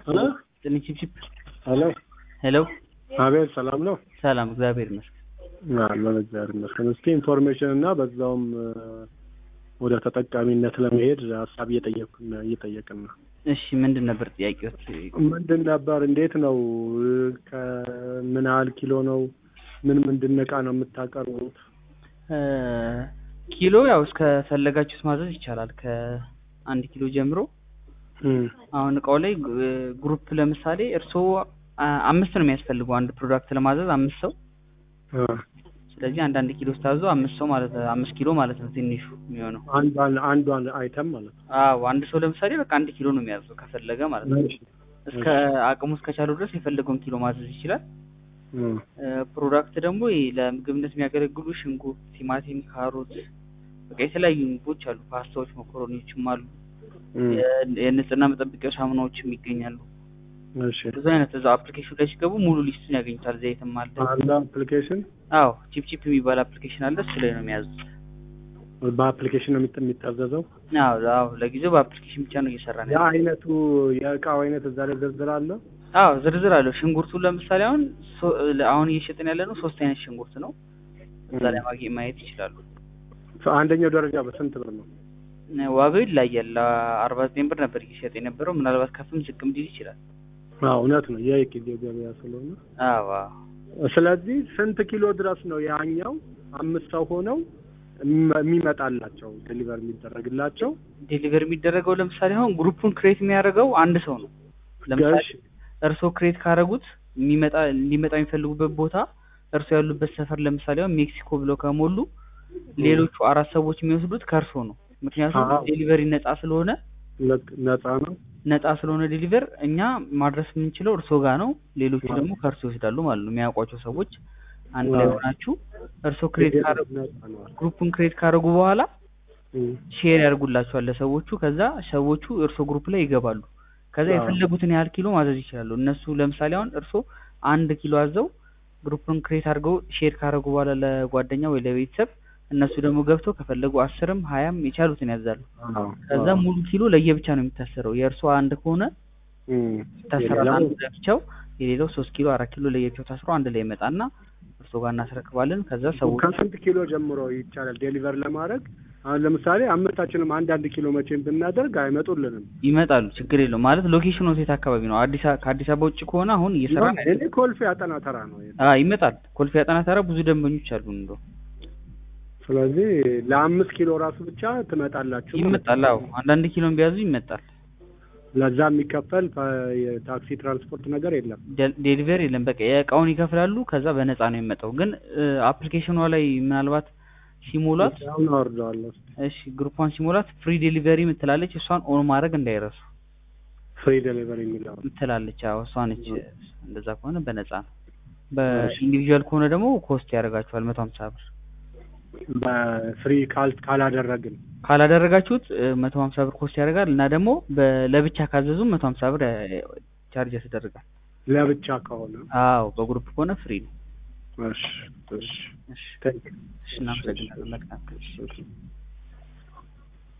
ሄሎ ጥልኝ ቺፕቺፕ ሄሎ ሄሎ አቤት፣ ሰላም ነው? ሰላም እግዚአብሔር ይመስገን። አለን እግዚአብሔር ይመስገን። እስኪ ኢንፎርሜሽን እና በዛውም ወደ ተጠቃሚነት ለመሄድ ሀሳብ እየጠየቅን እየጠየቅን ነው። እሺ ምንድን ነበር ጥያቄዎች? ምንድን ነበር? እንዴት ነው? ከምን ያህል ኪሎ ነው? ምን ምንድን እቃ ነው የምታቀርቡት? ኪሎ ያው እስከፈለጋችሁት ማዘዝ ይቻላል ከአንድ ኪሎ ጀምሮ። አሁን እቃው ላይ ግሩፕ ለምሳሌ እርስዎ አምስት ነው የሚያስፈልገው አንድ ፕሮዳክት ለማዘዝ አምስት ሰው። ስለዚህ አንዳንድ ኪሎ ስታዙ አምስት ሰው ማለት አምስት ኪሎ ማለት ነው ትንሹ የሚሆነው። አንዷን አንዷን አይተም ማለት ነው። አዎ አንድ ሰው ለምሳሌ በቃ አንድ ኪሎ ነው የሚያዘው ከፈለገ ማለት ነው። እስከ አቅሙ እስከቻለው ድረስ የፈለገውን ኪሎ ማዘዝ ይችላል። ፕሮዳክት ደግሞ ይሄ ለምግብነት የሚያገለግሉ ሽንኩርት፣ ቲማቲም፣ ካሮት በቃ የተለያዩ ምግቦች አሉ። ፓስታዎች፣ መኮረኒዎችም አሉ። የንጽህና መጠበቂያ ሳሙናዎችም ይገኛሉ። እሺ ብዙ አይነት እዛ አፕሊኬሽን ላይ ሲገቡ ሙሉ ሊስቱን ያገኙታል። ዘይትም አለ። አለ አፕሊኬሽን። አዎ ቺፕ ቺፕ የሚባል አፕሊኬሽን አለ። እሱ ላይ ነው የሚያዙት። በአፕሊኬሽን ነው የሚጠ- የሚታዘዘው። አዎ አዎ ለጊዜው በአፕሊኬሽን ብቻ ነው እየሰራ ነው። ያ አይነቱ የእቃው አይነት እዛ ላይ ዝርዝር አለ። አዎ ዝርዝር አለው። ሽንኩርቱ ለምሳሌ አሁን ሶ- አሁን እየሸጥን ያለ ነው ሶስት አይነት ሽንኩርት ነው። እዛ ላይ ማግኘት ማየት ይችላሉ። አንደኛው ደረጃ በስንት ብር ነው? ዋጋው ይለያያል። አርባ ዘጠኝ ብር ነበር እየሸጥ የነበረው ምናልባት ከፍም ዝቅም ሊል ይችላል። አዎ እውነት ነው። የጊዜው ገበያ ስለሆነ አዎ አዎ ስለዚህ ስንት ኪሎ ድረስ ነው ያኛው አምስት ሰው ሆነው የሚመ- የሚመጣላቸው ዴሊቨር የሚደረግላቸው? ዴሊቨር የሚደረገው ለምሳሌ አሁን ግሩፑን ክሬት የሚያደርገው አንድ ሰው ነው። ለምሳሌ እሺ። እርስዎ ክሬት ካደረጉት የሚመጣ ሊመጣ የሚፈልጉበት ቦታ እርስዎ ያሉበት ሰፈር ለምሳሌ አሁን ሜክሲኮ ብለው ከሞሉ ሌሎቹ አራት ሰዎች የሚወስዱት ከእርስዎ ነው። ምክንያቱም አዎ። ዴሊቨሪ ነፃ ስለሆነ ነ- ነፃ ነው። ነፃ ስለሆነ ዴሊቨር እኛ ማድረስ የምንችለው እርስዎ ጋር ነው። ሌሎቹ አዎ። ደግሞ ከእርስዎ ይወስዳሉ ማለት ነው። የሚያውቋቸው ሰዎች አንድ ላይ አዎ። ሆናችሁ እርስዎ ክሬት ካደረጉ ነፃ ነው። ግሩፑን ክሬት ካደረጉ በኋላ እም። ሼር ያደርጉላቸዋል ለሰዎቹ። ከዛ ሰዎቹ እርሶ ግሩፕ ላይ ይገባሉ። ከዛ አዎ። የፈለጉትን ያህል ኪሎ ማዘዝ ይችላሉ። እነሱ ለምሳሌ አሁን እርሶ አንድ ኪሎ አዘው ግሩፕን ክሬት አድርገው ሼር ካደረጉ በኋላ ለጓደኛ ወይ ለቤተሰብ እነሱ ደግሞ ገብተው ከፈለጉ አስርም ሀያም የቻሉትን ያዛሉ። አዎ። ከዛ አዎ። ሙሉ ኪሎ ለየብቻ ነው የሚታሰረው። የእርሶ አንድ ከሆነ እም። ይታሰራል የሌላው- አንዱ ለብቻው፣ የሌላው ሶስት ኪሎ አራት ኪሎ ለየብቻው ታስሮ አንድ ላይ ይመጣና እርሶ ጋር እናስረክባለን። ከዛ ሰዎች ከስንት ኪሎ ጀምሮ ይቻላል ዴሊቨር ለማድረግ? አሁን ለምሳሌ አምስታችንም አንዳንድ ኪሎ መቼም ብናደርግ አይመጡልንም። ይመጣሉ። ችግር የለውም ማለት ሎኬሽኑ የት አካባቢ ነው? አዲስ አ- ከአዲስ አበባ ውጭ ከሆነ አሁን እየሰራ ነው እኔ ኮልፌ አጠና ተራ ነው። አ ይመጣል። ኮልፌ አጠና ተራ ብዙ ደንበኞች አሉ። እንደው ስለዚህ ለአምስት ኪሎ ራሱ ብቻ ትመጣላችሁ ማለት ነው። ይመጣል። አዎ አንዳንድ ኪሎን ቢያዙ ይመጣል። ለዛ የሚከፈል ፐ- የታክሲ ትራንስፖርት ነገር የለም። ደ- ዴሊቨሪ የለም። በቃ የእቃውን ይከፍላሉ። ከዛ በነፃ ነው የሚመጣው። ግን አፕሊኬሽኗ ላይ ምናልባት ሲሞላት አሁን አወርደዋለሁ። እሺ ግሩፓን ሲሞላት ፍሪ ዴሊቨሪ ምትላለች። እሷን ኦን ማድረግ እንዳይረሱ ፍሪ ዴሊቨሪ የሚለው ምትላለች። አዎ እሷ ነች። እንደዛ ከሆነ በነፃ ነው። በኢንዲቪዥዋል ከሆነ ደግሞ ኮስት ያደርጋችኋል መቶ ሀምሳ ብር በፍሪ ካል ካላደረግን ካላደረጋችሁት መቶ ሀምሳ ብር ኮስት ያደርጋል እና ደግሞ በ- ለብቻ ካዘዙ መቶ ሀምሳ ብር ያ- ቻርጅ ያስደርጋል። ለብቻ ከሆነ አዎ በግሩፕ ከሆነ ፍሪ ነው። እሺ እሺ እሺ ቴንክ ዩ። እሺ እናመሰግናለን። መልካም እሺ